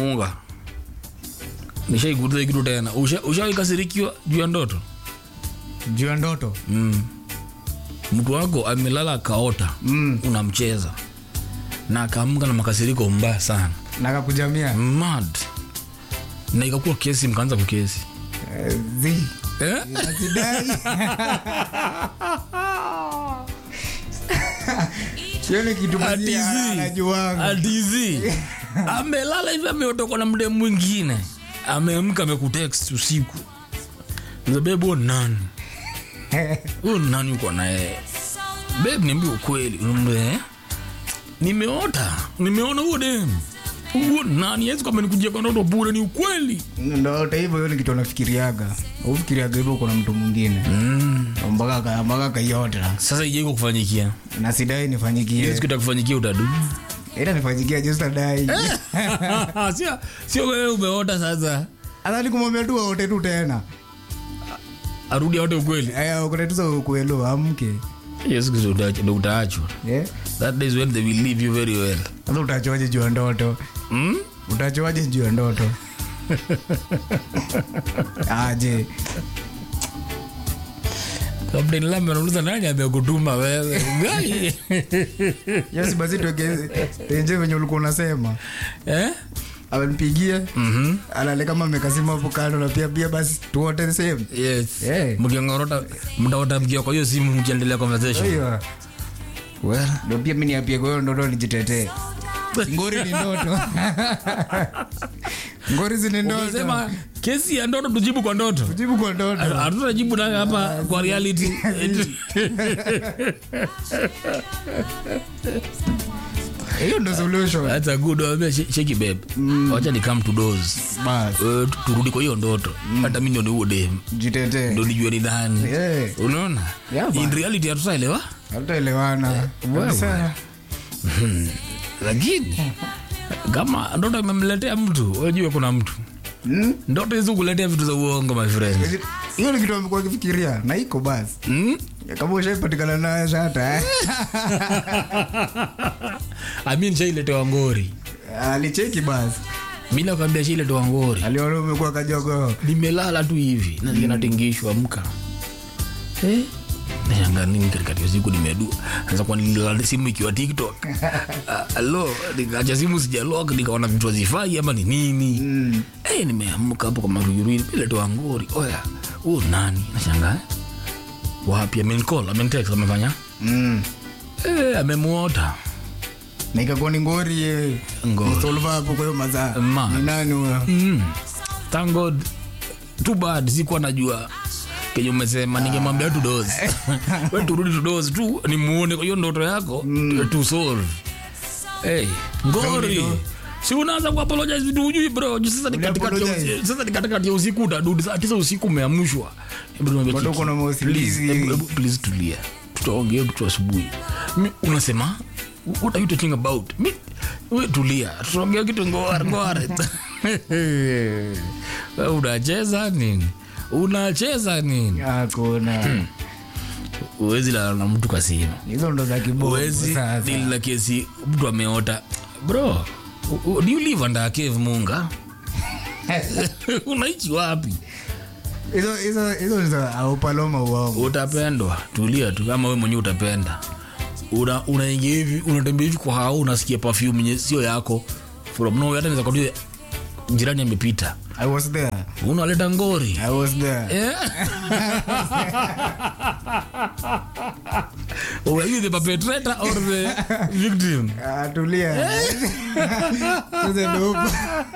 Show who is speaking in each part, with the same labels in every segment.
Speaker 1: munga nishaikuuliza kitu tena Usha- ushawaikasirikiwa juu ya ndoto
Speaker 2: juu ya ndoto
Speaker 1: mm. mtu wako amelala akaota
Speaker 2: Mm.
Speaker 1: unamcheza na akaamka na makasiriko mbaya sana
Speaker 2: nakakujamia
Speaker 1: mad na ikakuwa kesi mkaanza kukesi
Speaker 2: Eh, zi
Speaker 1: eh?
Speaker 2: Nasidai. Hiyo ni kitu mzee anajuanga.
Speaker 1: atizi amelala hivi ameotokwa na mde mwingine ameamka amekutext usiku bebu huo nani huyo nani uko naye beb niambia ukweli Unamwambia, eh? nimeota nimeona huo dem huo nani yesu kama nikujia kwa ndoto bure ni ukweli
Speaker 2: ndoto hivyo hiyo ni kitu anafikiriaga ufikiriaga hivyo kuna mtu mwingine
Speaker 1: mm.
Speaker 2: mpaka aka- mpaka kaiota
Speaker 1: sasa ijaiko kufanyikia
Speaker 2: na sidai
Speaker 1: hiyo
Speaker 2: nifanyikie
Speaker 1: siku itakufanyikia utadu
Speaker 2: ila nifanyikia justadai
Speaker 1: sio sio wewe umeota sasa
Speaker 2: hata nikumwambia tu aote tu tena
Speaker 1: arudi aote ukweli
Speaker 2: kutetuza ukuelo amke
Speaker 1: yesu kristo utaach- ndo utaachwa
Speaker 2: Eh?
Speaker 1: that day is when they will leave you very well
Speaker 2: sasa utachoaje juu ya ndoto
Speaker 1: mm?
Speaker 2: utachoaje juu ya ndoto aje
Speaker 1: Kapteni Lambe anauliza nani amekutuma wewe Gai.
Speaker 2: yasi basi tuenje venye ulikuwa unasema
Speaker 1: eh?
Speaker 2: amenipigia
Speaker 1: Mhm.
Speaker 2: alale kama amekasima hapo kando na pia pia basi tuote sehemu
Speaker 1: yes
Speaker 2: Eh.
Speaker 1: mkiongorota mtaota mkiwa kwa hiyo simu mkiendelea conversation
Speaker 2: hiyo
Speaker 1: well
Speaker 2: ndo pia mi niapie kwa hiyo ndoto nijitetee ngori ni ndoto ngori zini ndoto
Speaker 1: sema kesi ya ndoto tujibu kwa ndoto
Speaker 2: jibu kwa ndoto
Speaker 1: hatutajibu nayo hapa kwa reality
Speaker 2: hiyo ndo solution
Speaker 1: that's a good one sheki babe wacha ni come to doors
Speaker 2: bas
Speaker 1: Eh, tu- turudi kwa hiyo ndoto hata mimi ndio ni huo dem
Speaker 2: jitetee
Speaker 1: ndo nijue ni nani
Speaker 2: Eh,
Speaker 1: unaona
Speaker 2: Yeah, man.
Speaker 1: in reality hatutaelewa
Speaker 2: hatutaelewana kabisa
Speaker 1: lakini kama ndoto imemletea mtu wajue kuna mtu
Speaker 2: Mm?
Speaker 1: ndoto hizi kuletea vitu za uongo my friend
Speaker 2: hiyo ni kitu amekuwa akifikiria na iko basi
Speaker 1: mm?
Speaker 2: kama ushaipatikana nayo shata eh?
Speaker 1: amin shailetewa ngori
Speaker 2: alicheki basi
Speaker 1: mi nakwambia shailetewa ngori
Speaker 2: aliona umekuwa kajogo
Speaker 1: nimelala tu hivi nasikia natingishwa mka eh? nashanga nini katikati ya usiku nimedua sasa kwa nililala simu ikiwa tiktok Ah, alo nikacha simu sijalok nikaona vitu hazifai ama ni nini
Speaker 2: Mm.
Speaker 1: Eh, nimeamka hapo kwa maruyurui iletoa ngori oya huu nani nashanga wapi amencall amentext amefanya
Speaker 2: Mm.
Speaker 1: eh, amemuota
Speaker 2: na ikakuwa ni ngori eh.
Speaker 1: Ngori.
Speaker 2: Msolva hapo kwa hiyo mazaa
Speaker 1: Man.
Speaker 2: ni nani huyo
Speaker 1: mm. thank god too bad sikuwa najua kenye umesema ningemwambia tu dos we turudi tu dos tu nimuone kwa hiyo ndoto yako mm. tu solve hey, ngori
Speaker 2: Sorry,
Speaker 1: si unaanza kuapologize vitu ujui bro Ju sasa ni katikati ya
Speaker 2: Uliapologize?
Speaker 1: usi- sasa ni katikati ya usiku utadudi saa tisa usiku umeamshwa Hebu niambie
Speaker 2: Bado
Speaker 1: Kiki,
Speaker 2: kuna mausingizi.
Speaker 1: please, hebu- hebu please tulia tutaongea tu asubuhi Mi- unasema what are you talking about Mi- we tulia tutaongea kitu ngware ngware Wewe unacheza nini unacheza nini
Speaker 2: hakuna
Speaker 1: uwezi lala na mtu kwa simu
Speaker 2: hizo ndo za kiboko
Speaker 1: uwezi
Speaker 2: sasa
Speaker 1: dili na kesi mtu ameota bro u- u- do you live under a cave munga unaichi wapi
Speaker 2: hizo hizo hizo ni za aupaloma uongo
Speaker 1: utapendwa tulia tu kama we mwenyewe utapenda una unaingia hivi unatembea hivi kwa hao unasikia perfume yenye sio yako from nowhere hata naweza kwambia jirani amepita
Speaker 2: i was there
Speaker 1: unaleta ngori
Speaker 2: i was there
Speaker 1: Eh? Were you the perpetrator or the victim?
Speaker 2: Ah, tulia sasa ndo huko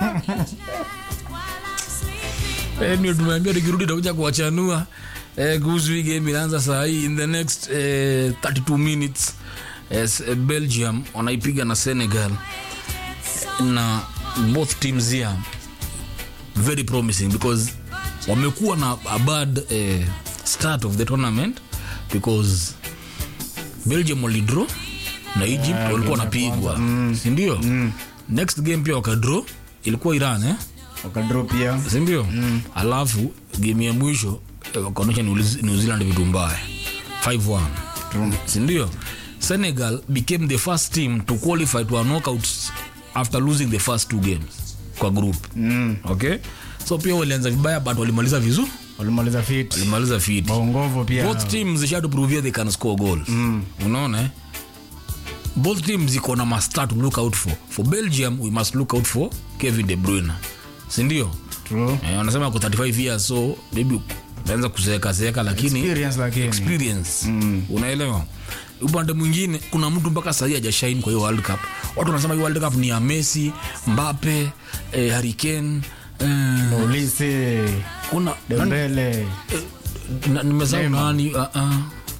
Speaker 1: Eh, ndio tumeambia tukirudi takuja kuwachanua eh, kuhusu hii game inaanza saa hii in the next eh, 32 minutes as eh, belgium wanaipiga na senegal na both teams here very promising because wamekuwa na a bad eh, start of the tournament because belgium walidraw na egypt walikuwa wanapigwa sindio next game pia wakadraw ilikuwa iran eh?
Speaker 2: wakadro pia
Speaker 1: sindio mm. alafu game ya mwisho eh, wakaonyesha New Zealand- new zealand vitu mbaya 5-1 sindio senegal became the first team to qualify to a knockout after losing the first two games kwa group
Speaker 2: Mm.
Speaker 1: okay so pia walianza vibaya but walimaliza vizuri
Speaker 2: walimaliza fit
Speaker 1: walimaliza fit
Speaker 2: maongovo pia
Speaker 1: both teams zishatupruvia they can score goals mm. unaona eh? both teams ziko na masta to look out for for belgium we must look out for kevin de bruyne sindio
Speaker 2: True.
Speaker 1: eh, wanasema ko 35 years so maybe naanza kuzeekazeeka lakini
Speaker 2: Experience lakini
Speaker 1: experience mm. unaelewa upande mwingine kuna mtu mpaka sahii hajashaini kwa hiyo world cup watu wanasema hiyo world cup ni ya messi mbape eh, harikane eh,
Speaker 2: Olise
Speaker 1: kuna
Speaker 2: Dembele
Speaker 1: na- nimesahau nani uh, uh.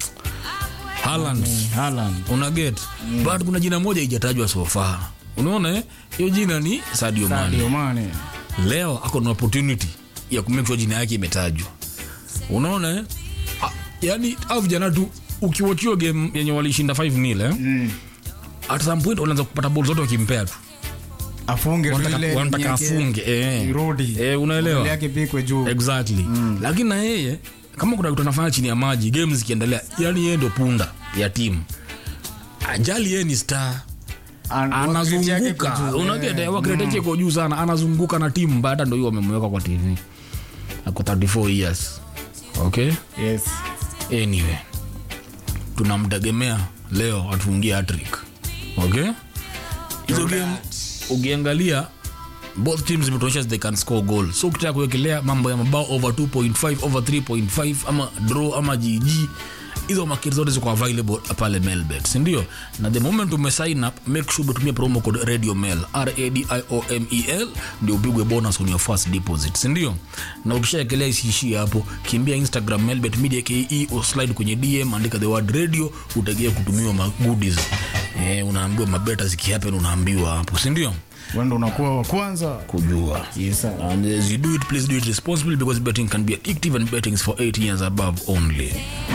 Speaker 1: Haaland
Speaker 2: Haaland
Speaker 1: una get but kuna jina moja ijatajwa so far unaona eh? hiyo jina ni Sadio Mane
Speaker 2: Sadio Mane
Speaker 1: leo ako na opportunity ya kumake sure jina yake imetajwa unaona eh? Ah, yani au vijana tu ukiwachio game yenye walishinda 5 nil eh?
Speaker 2: Mm.
Speaker 1: at some point wanaanza kupata ball zote wakimpea tu
Speaker 2: afunge tu
Speaker 1: Wanataka-
Speaker 2: ile
Speaker 1: wanataka
Speaker 2: yake
Speaker 1: afunge eh.
Speaker 2: irudi
Speaker 1: Eh, unaelewa
Speaker 2: Mbele yake pikwe juu
Speaker 1: exactly lakini na yeye kama kuna kitu anafanya chini ya maji game zikiendelea yani yeye ndo punda ya timu ajali yeye ni star
Speaker 2: An- wakati yake
Speaker 1: anazunguka
Speaker 2: iko juu.
Speaker 1: unageta
Speaker 2: Eh,
Speaker 1: wakireteche iko juu sana anazunguka na timu baada ndo hiyo wamemweka kwa tv ako 34 years okay
Speaker 2: yes
Speaker 1: anyway tunamtegemea leo atufungie hattrick okay hizo game ukiangalia both teams zimetuonyesha they can score goal so ukitaka kuwekelea mambo ya mabao over 2.5 over 3.5 ama draw ama gg hizo maketi zote ziko available pale melbet sindio na the moment umesign up make sure umetumia promo code radio mail radiomel ndio upigwe bonus on your first deposit sindio na ukishaekelea isiishie hapo kimbia instagram melbet media ke o slide kwenye dm andika the word radio utegea kutumiwa magoodies eh, unaambiwa mabeta zikihappen unaambiwa hapo sindio
Speaker 2: wendo unakuwa wa kwanza
Speaker 1: kujua
Speaker 2: yes sir.
Speaker 1: and as you do it please do it responsibly because betting can be addictive and betting is for 18 years above only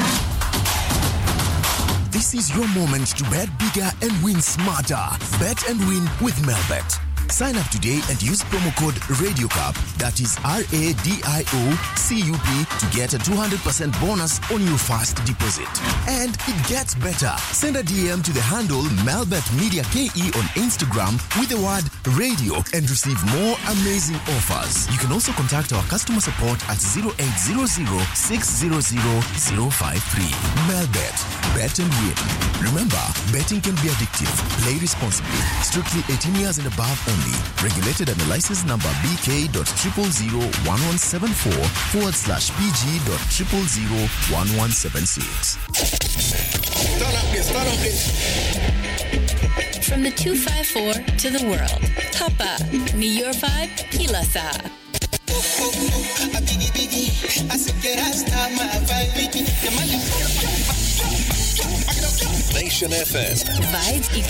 Speaker 3: This is your moment to bet bigger and win smarter. Bet and win with Melbet. Sign up today and use promo code RadioCup, that is R A D I O C U P, to get a 200% bonus on your first deposit. And it gets better. Send a DM to the handle Melbet Media KE on Instagram with the word radio and receive more amazing offers. You can also contact our customer support at 0800 600 053. Melbet. Bet and win. Remember, betting can be addictive. Play responsibly. Strictly 18 years and above only. Regulated under license number BK.0001174 forward slash PG.0001176.
Speaker 4: From the 254 to the world. Hapa ni your vibe kila saa.
Speaker 5: Nation FM.
Speaker 4: Vibes